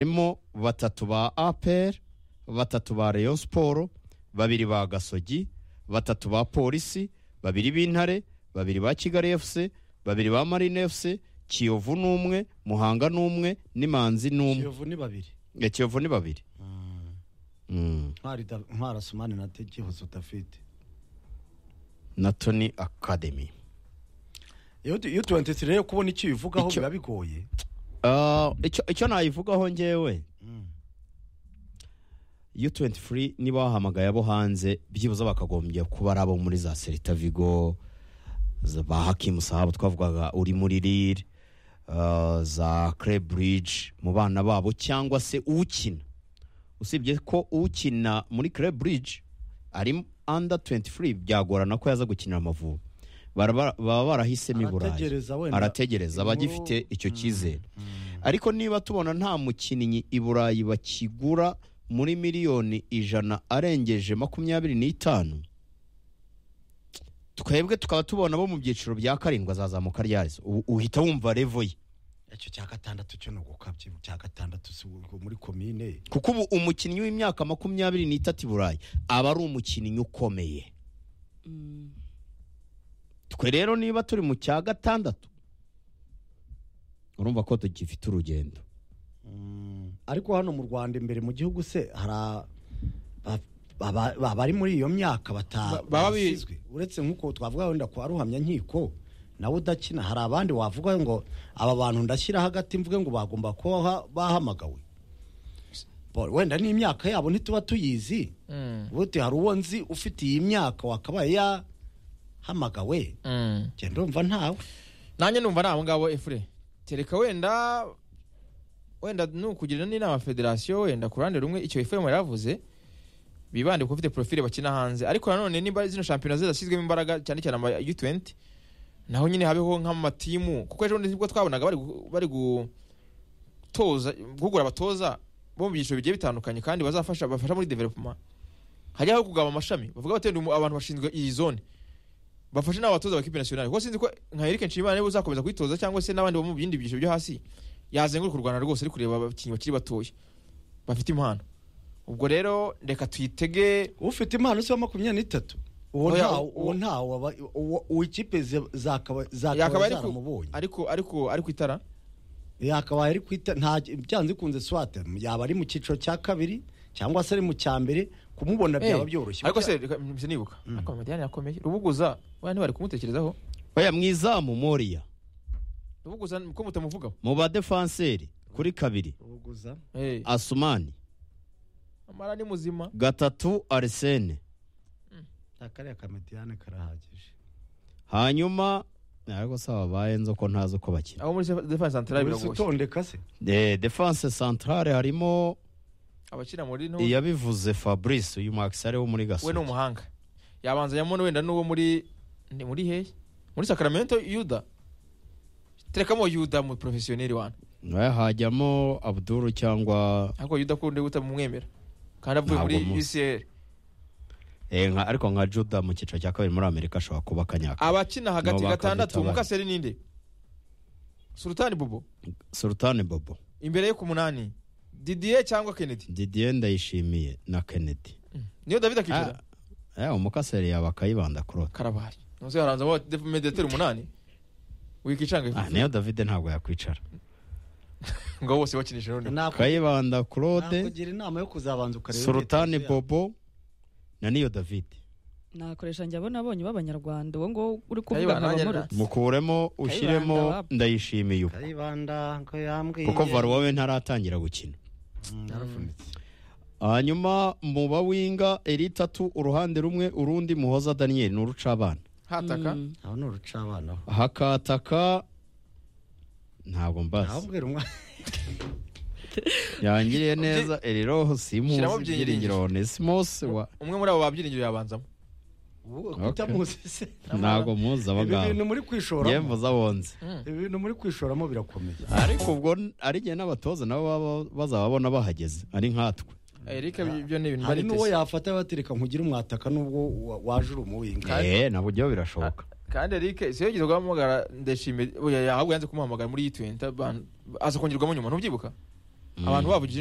harimo batatu ba apr batatu ba rayon siporo babiri ba gasogi batatu ba polisi babiri b'intare babiri ba kigali fc babiri ba marine fc kiyovu n'umwe muhanga n'umwe n'imanzi n'umwe kiyovu ni babiri Eh, kiyovu ni babiri Mm. ntwari da- ntwari asumani na tekihozo udafite na tony academy iyo tu- iyo tuwentesi rero kubona icyo ubivugaho Icyo- biba bigoye Ah, icyo icyo nayivugaho ngewe u23 niba wahamagaye abo hanze byibuze bakagombye kuba ari abo muri za Celta Vigo za- ba Hakim Sahab twavugaga uri muri Lille ah, za Club Bridge mu bana babo cyangwa se ukina usibye ko ukina muri Club Bridge ari under 23 byagorana ko yaza gukinira Amavubi Baraba- baba barahisemo i Burayi Arategereza wenda. arategereza Inkuru- bagifite icyo cyizere ariko niba tubona nta mukinnyi i burayi bakigura muri miliyoni ijana arengeje makumyabiri n'itanu twebwe tukaba tubona bo mu byiciro bya karindwi azazamuka ryarizo Ubu uhita wumva revo ye icyo cya gatandatu cyo ni ugukabya cya gatandatu si ubwo muri komine kuko ubu umukinnyi w'imyaka makumyabiri n'itatu i burayi aba ari umukinnyi ukomeye twe rero niba turi mu cya gatandatu urumva ko tugifite urugendo ariko hano mu rwanda imbere mu gihugu se hari a- ba- ba- ba- abari muri iyo myaka bata- Ba- baba bi- basizwe uretse nk'uko twavuga wenda kwa ruhamya nkiko nawe udakina hari abandi wavuga ngo aba bantu ndashyira hagati mvuge ngo bagomba kuba ha- bahamagawe Bo- wenda n'imyaka yabo ntituba tuyizi buti hari uwo nzi ufite iyi myaka wakabaye yahamagawe njye ndumva ntawe nanjye numva ari abo ngabo efure tereka wenda wenda ni ukugira n'inama federasiyo wenda ku ruhande rumwe icyo efure yaravuze bibande ku bafite porofile bakina hanze ariko nanone nimba zino shampiyona zidashyizwemo imbaraga cyane cyane ama U20 naho nyine habeho nk'amatimu kuko ejo bundi nibwo twabonaga bari gu- bari gutoza guhugura abatoza bo mu byiciro bigiye bitandukanye kandi bazafasha bafasha muri development hajyaho kugaba amashami bavuga batenda umu- abantu bashinzwe iyi zone bafashe n'abo batoza bakipe nationale kuko sinzi ko nka Eric Nshimiyimana niwe uzakomeza kwitoza cyangwa se n'abandi bo mu bindi byiciro byo hasi yazenguruka u Rwanda rwose ari kureba abakinnyi bakiri batoya bafite impano ubwo rero reka tuyitege ufite impano si wa makumyabiri n'itatu uwo Oya, ntawe uwo- uwo ntawe waba- uwo- uwo ikipe ze- zakaba yakabaye zakaba ari ku- zaramubonye ariko ariko ari ku itara yakabaye ari kwita nta byanze kunze swate yaba ari mu cyiciro cya kabiri cyangwa se ari mu cya mbere kumubona byaba Eh, byoroshye ariko se reka mpise nibuka ariko Madiyane yakomeye rubuguza waya ntibari kumutekerezaho baya mwizamu moriya rubuguza ko mutamuvugaho mu badefanseri kuri kabiri Ruguza. Eh, asumani amara ni muzima gatatu arisene Nta kariya kamediyane karahagije hanyuma ariko se babaye nzi ko ntazi uko bakina aho muri defense centrale wese biragoye utondeka se de defense centrale harimo abakina muri nto iyabivuze fabrice uyu max ari wo muri we ni gasogi umuhanga yabanzanyamo wenda n'uwo muri ni muri hehe muri sacramento yuda terekamo yuda mu porofesiyoneri wana nawe hajyamo abduru cyangwa ariko yuda kundi guta mumwemera kandi avuye Ntabwo muri muzi. ucl eh, nka- ariko nka juda mu cyiciro cya kabiri muri amerika ashobora kuba akanyaka abakina hagati No, bakazita gatandatu abandi. mukaseri ninde sultani bobo sultani bobo imbere yo ku munani didier cyangwa kennedy didier ndayishimiye na kennedy niyo david akicara Ah, eh, umukaseri yaba akayibanda kurota karabari nonse haranzamo mediateur umunani Ah, wikicanga niyo davide ntabwo yakwicara ngo bose bakinisha noneho nakugira kayibanda claude inama yo kuzabanza ukareba sultani imyitozo yabo. bobo na niyo davide nakoresha njye abona abonye b'abanyarwanda uwo nguwo uri Kayibanda kuvuga nkaba nanjye murutse mukuremo ushyiremo Kayibanda, ndayishimiye ubu kayibanda ngo yambwiye kuko varuwa we ntaratangira gukina Mm, yarafunitse hanyuma mu bawinga eritatu uruhande rumwe urundi muhoza daniyeli ni urucabana hataka Mm. aho ni urucabana aho hakataka ntabwo mbazi ntabwira umwana yangiriye neza eriroho Shyiramo simuzi Byiringiro. byiringiro onesimos wa umwe muri abo babyiringiro yabanzamo ubu kuta Okay. muzi se ntabwo muzi abo ibi bintu ngabo muri ngewe kwishoramo muzi abonze ibi bintu muri kwishoramo birakomeye ariko ubwo ari igihe n'abatoza nabo baba- bazababona bahageze ari nkatwe Eric ibyo ni ibintu hari bari n'uwo yafata batereka nkugire umwataka nubwo wa- waje uri umuwinga eee nabwo byo birashoboka kandi Eric siyo yigeze guhamagara ndashimye oya yahabwe yanze kumuhamagara muri 20 aza kongerwamo nyuma ntubyibuka abantu babo